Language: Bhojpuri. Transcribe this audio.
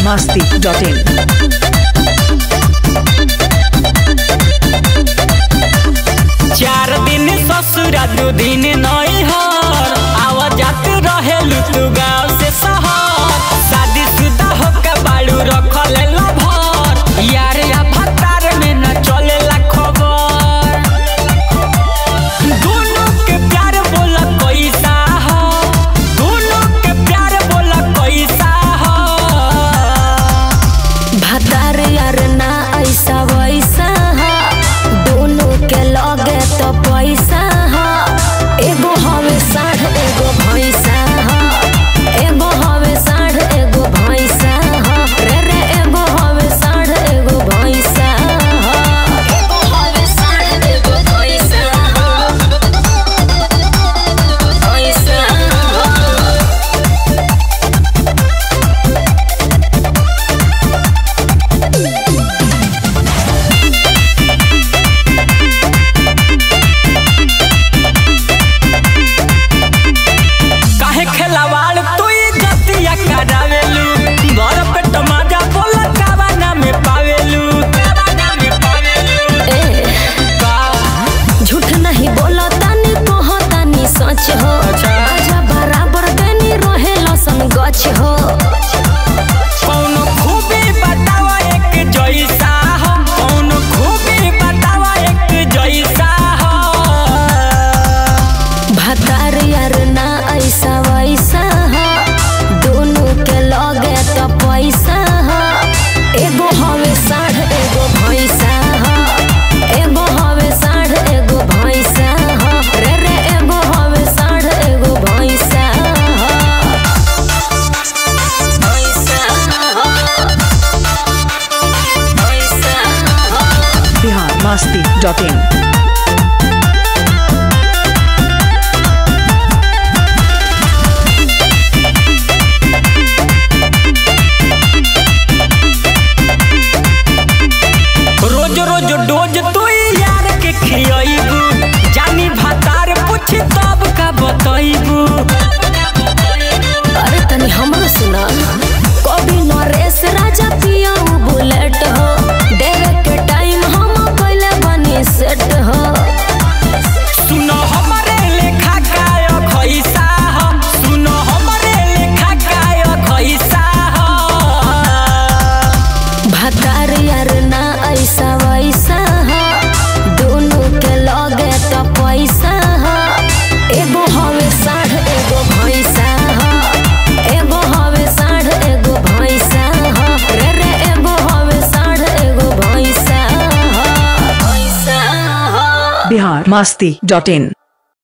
masti.in. चार दिन ससुरा दू दिन नैहर आवा जात रहेलू तू गाँव से शहर शादी शुदा होके बाड़ू रखल भर यार या भतार में न चलेला खबर दोनों के प्यार बोला कैसा हो दोनों के प्यार बोला कैसा हो भतार यार ना ऐसा वैसा हा दोनों के लगे तो पैसा हा एगो हवे साढ़ एगो भैंसा हा एगो हवे साढ़ एगो भैंसा हा रे रे एगो हवे साढ़ एगो भैंसा हा एगो हवे साढ़ एगो भैंसा हा भैंसा हा काहे खेलावाड़ तू जतिया करावेलू घर पे टमाजा बोला कावाना में पावेलू कावाना में पावेलू ए का झूठ नहीं बोला तानी कहो तानी सच हो अच्छा। आजा बराबर देनी रहे लसन गछ हो कौनो खूबी बतावा एक जैसा हो कौनो खूबी बतावा एक जैसा हो भतार यार ना ऐसा वैसा हो दोनों के लगे तो पैसा हो एगो हवे साढ़ एगो भैंसा हो एगो हवे साढ़ एगो भैंसा हो रे रे एगो हवे साढ़ एगो भैंसा हो भैंसा हो भैंसा हो Bihar masti.in. रोज रोज डोज तू यार के खियाइबू जानी भातार पूछ तब का बताइबू अरे तनी हमरो सुना कभी नरेश राजा पिया बुलेट हो देवे के टाइम हम पहले बनी सेट हो सुनो हमरे लेखा काय खैसा हो सुनो हमरे लेखा काय खैसा हो भतार यार ना ऐसा वैसा हो दोनों के लगे तो पैसा हो एगो हवे साढ़ एगो भैंसा हो एगो हवे साढ़ एगो भैंसा हो रे रे एगो हवे साढ़ एगो भैंसा हो भैंसा हो Bihar masti.in.